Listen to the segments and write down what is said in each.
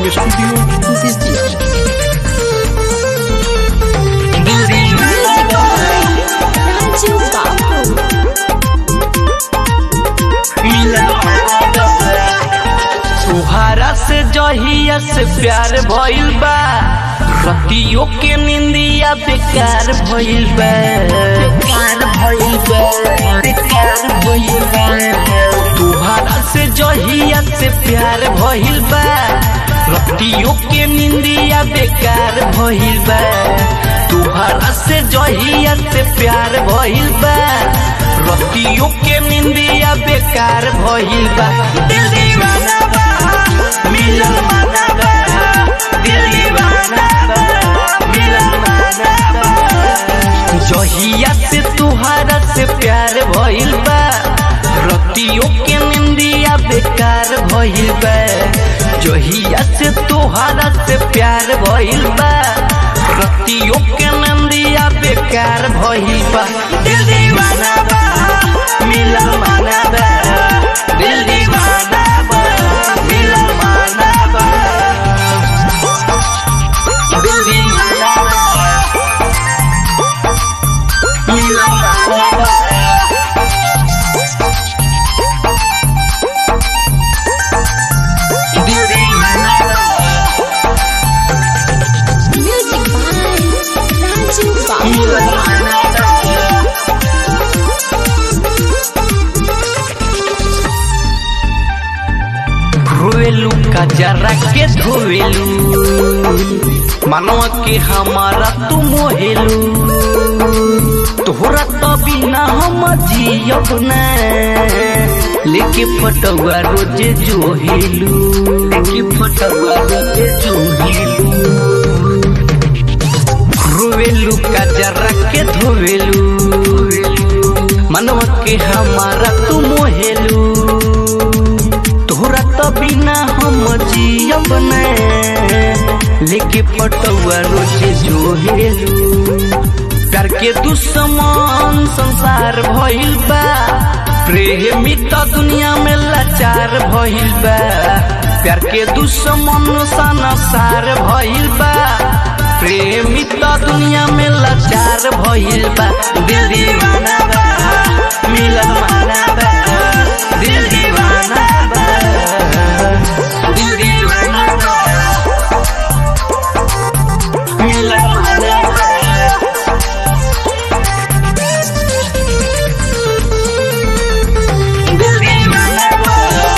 recording studio Bettiah Raju बाबू तुहारा से जहिया से प्यार भइल बा रतियों के निंदिया बेकार भइल बा बेकार भइल बा बेकार भइल बा तुहारा से जहिया से प्यार भइल बा रतियों के निंदिया बेकार भइल बा तुहारा से जहिया से प्यार भइल बा रतियों के निंदिया बेकार भइल बा दिल दीवाना बा मिलन माना बा दिल दीवाना बा मिलन माना बा जहिया से तुहारा से प्यार भइल बा रतियों के निंदिया बेकार भइल बा जहिया से तुहारा से प्यार भइल बा रतियों के निंदिया बेकार भइल बा दिल दीवाना बा मिलन माना बा दिल दीवाना बा मिलन माना बा दिल दीवाना बा मिलन माना बा दिल दीवाना बा म्यूजिक बाय राजू बाबू मिलन माना बा धोवेलू का जरा के धोवेलू मनवा के हमारा तू मोहेलू तोहरा तो बिना हम जियब न लेके फटुआ रोज जोहेलू लेके फटुआ रोज जोहेलू रोवेलू का जरा के धोवेलू मनवा के हमारा तू मोहेलू तोहरा तो बिना हम जियब न लेके फटुआ रोज जोहेलू प्यार के दुश्मन संसार भइल बा प्रेमी तो दुनिया में लाचार भइल बा प्यार के दुश्मन संसार भइल बा प्रेमी तो दुनिया में लाचार भइल बा दिल दीवाना बा मिलन माना बा दिल दीवाना बा दिल दीवाना बा मिलन माना बा दिल दीवाना बा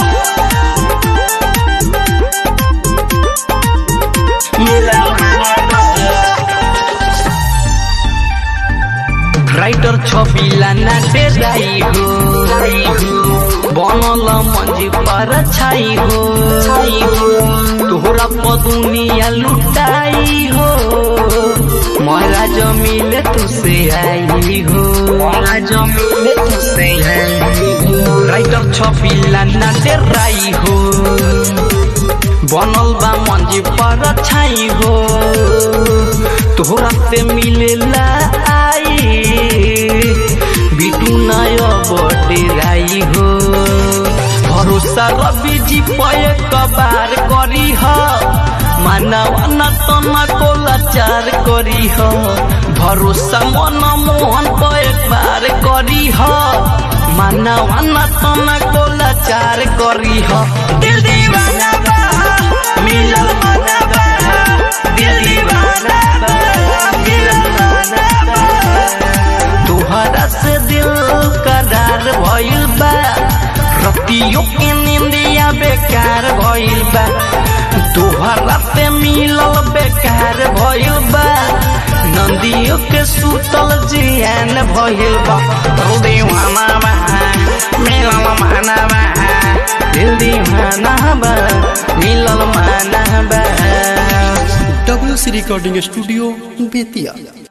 मिलन माना बा राइटर छबिला नाटे राई हो बनल मंजी पर छाई हो तोहरा पदुनिया लुटाई हो मोरा जमीले तुसे आई हो मोरा जमीले तुसे आई हो राइटर छबिला नाटे राई हो बनल बा मंजी पर छाई हो तोहरा से मिलेला आई बिटू नय बटे राई हो भरोसा रवि जी पय कबार करी ह मानव न तना को लाचार करी ह भरोसा मन मोहन पय बार करी ह मानव न तना को लाचार करी ह दिल दीवाना बा मिलल माना बा दिल दीवाना बा मिलल माना बा तोहरा से दिल करार भइल बा रतियों के निंदिया बेकार भइल बा तोहरा से मिलल बेकार भइल बा नंदियों के सुतल जियान भइल बा दिल दीवाना बा मिलल माना बा दिल दीवाना बा मिलल माना बा W C recording studio Bettiah